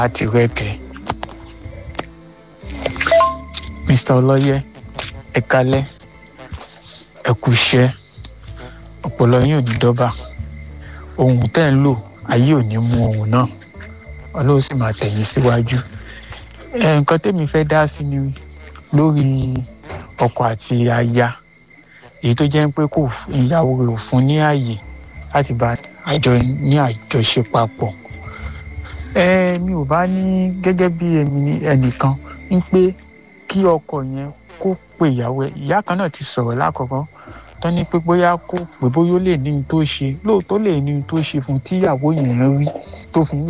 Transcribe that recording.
láti rẹ́kẹ̀. mr ọlọ́yẹ ẹ kalẹ́ ẹ kú iṣẹ́ ọpọlọ yín ò ní dọ́bà ohun tẹ́ ń lò ayé ò ní mú ohun náà ọlọ́run sì máa tẹ̀yìn síwájú nǹkan tẹ́mi fẹ́ dá sí ni lórí ọkọ àti aya èyí tó jẹ́ pé kò ìyàwó rẹ̀ ò fún ní ààyè láti bá àjọ ní àjọṣe papọ̀ ẹ mi ò bá ní gẹ́gẹ́ bí ẹnìkan ń pé kí ọkọ yẹn kó pe ìyàwó ẹ̀ ìyá kan náà ti sọ̀rọ̀ lákọ̀ọ́kọ́ tó ní pé bóyá kó pé bóyá ó lè ní ní tó ṣe lóòótọ́ lè ní ní tó ṣe fún tíyàwó yẹn rí tó fi ń